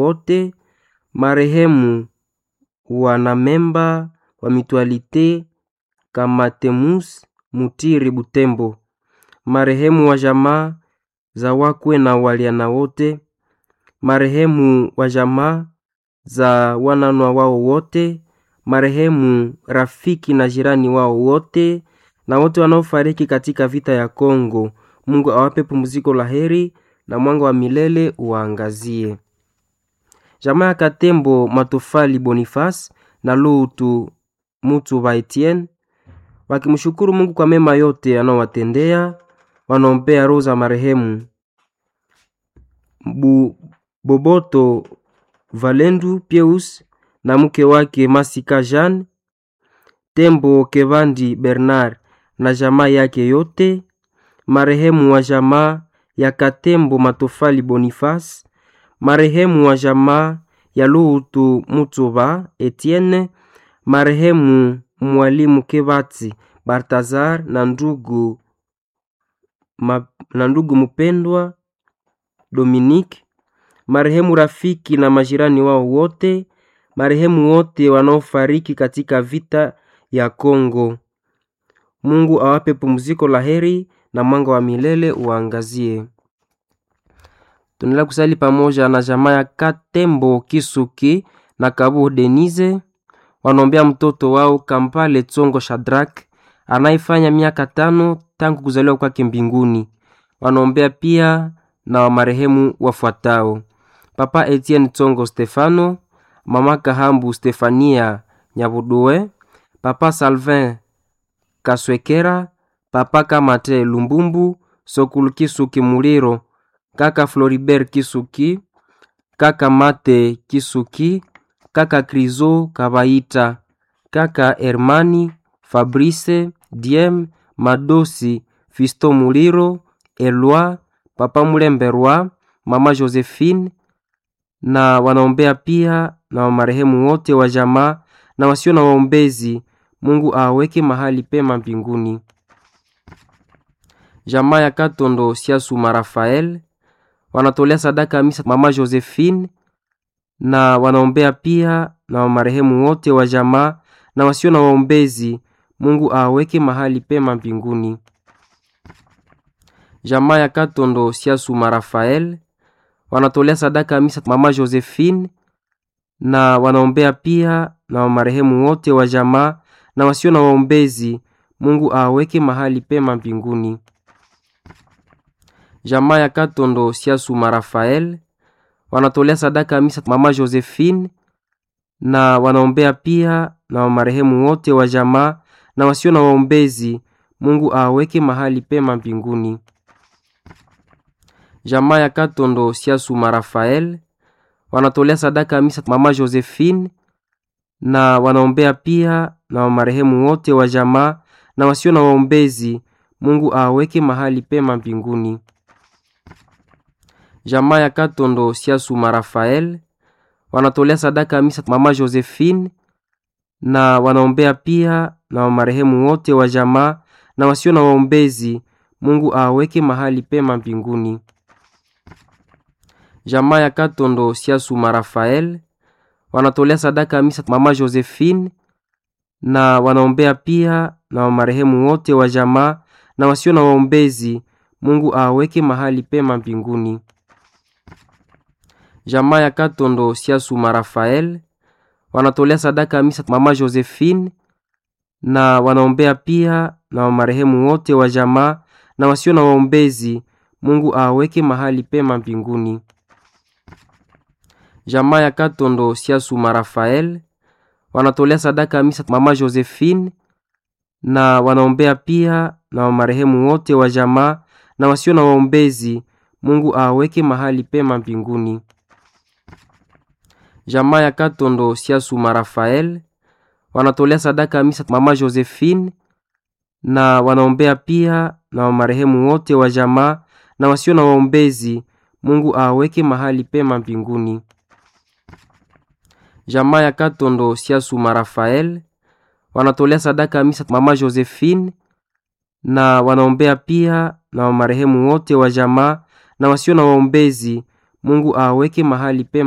wote, marehemu wanamemba wa Mutualite Kamatemus Mutiri Butembo, marehemu wa jamaa za wakwe na waliana wote, marehemu wa jamaa za wananwa wao wote, marehemu rafiki na jirani wao wote, na wote wanaofariki katika vita ya Kongo. Mungu awape pumziko la heri na mwanga wa milele uwaangazie. Jamaa ya Katembo Matofali Boniface na Lutu Mutu wa Etienne wakimshukuru Mungu kwa mema yote anaowatendea, wanaombea roho za marehemu Bu, Boboto Valendu Pieus na mke wake Masika Jean Tembo Kevandi Bernard na jamaa yake yote, marehemu wa jamaa ya Katembo Matofali Boniface, marehemu wa jamaa ya Lutu Mutuba Etienne, marehemu mwalimu Kebati Bartazar na ndugu ma, na ndugu mpendwa Dominique, marehemu rafiki na majirani wao wote, marehemu wote wanaofariki katika vita ya Kongo. Mungu awape pumziko la heri na mwanga wa milele uangazie. Tunaendelea kusali pamoja na jamaa ya Katembo Kisuki na Kabu Denise, wanaombea mtoto wao Kampale Tsongo Shadrak anayefanya miaka tano tangu kuzaliwa kwake mbinguni. Wanaombea pia na wa marehemu wafuatao: Papa Etienne Tsongo Stefano, Mama Kahambu Stefania Nyabudue, Papa Salvin Kaswekera, Papa Kamate Lumbumbu, Sokulu Kisuki Muliro, Kaka Floribert Kisuki, Kaka Mate Kisuki, Kaka Krizo Kabaita, Kaka Hermani Fabrice Diem Madosi Fisto Muliro, Elwa Papa Mulemberwa, Mama Josephine na wanaombea pia na marehemu wote wa jamaa na wasio na waombezi. Mungu aweke mahali pema mbinguni. Jamaa ya Katondo Siasuma Rafael wanatolea sadaka misa Mama Josephine na wanaombea pia na marehemu wote wa jamaa na wasio na waombezi. Mungu aweke mahali pema mbinguni. Jamaa ya Katondo Siasuma Rafael wanatolea sadaka misa Mama Josephine na wanaombea pia na marehemu wote wa jamaa na wasio na waombezi. Mungu aweke mahali pema mbinguni. Jamaa ya Katondo Siasuma Rafael wanatolea sadaka misa Mama Josephine na wanaombea pia na marehemu wote wa jamaa na wasio na waombezi. Mungu aweke mahali pema mbinguni. Jamaa ya Katondo Siasuma Rafael wanatolea sadaka misa Mama Josephine na wanaombea pia na marehemu wote wa jamaa na wasio na waombezi. Mungu aweke mahali pema mbinguni. Jamaa ya Katondo Siasuma Rafael wanatolea sadaka misa Mama Josephine na wanaombea pia na marehemu wote wa jamaa na wasio na waombezi. Mungu aweke mahali pema mbinguni. Jamaa ya Katondo Siasuma Rafael wanatolea sadaka misa Mama Josephine na wanaombea pia na marehemu wote wa jamaa na wasio na waombezi. Mungu aweke mahali pema mbinguni. Jamaa ya Katondo Siasuma Rafael wanatolea sadaka misa Mama Josephine na wanaombea pia na marehemu wote wa jamaa na wasio na waombezi. Mungu aweke mahali pema mbinguni. Jamaa ya Katondo Siasuma Rafael wanatolea sadaka misa Mama Josephine na wanaombea pia na marehemu wote wa jamaa na wasio na waombezi. Mungu aweke mahali pema mbinguni. Jamaa ya Katondo Siasuma Rafael wanatolea sadaka misa Mama Josephine na wanaombea pia na marehemu wote wa jamaa na wasio na waombezi. Mungu aweke mahali pema mbinguni. Jamaa ya Katondo Siasuma Rafael wanatolea sadaka misa Mama Josephine na wanaombea pia na marehemu wote wa jamaa na wasio na waombezi. Mungu aweke mahali pema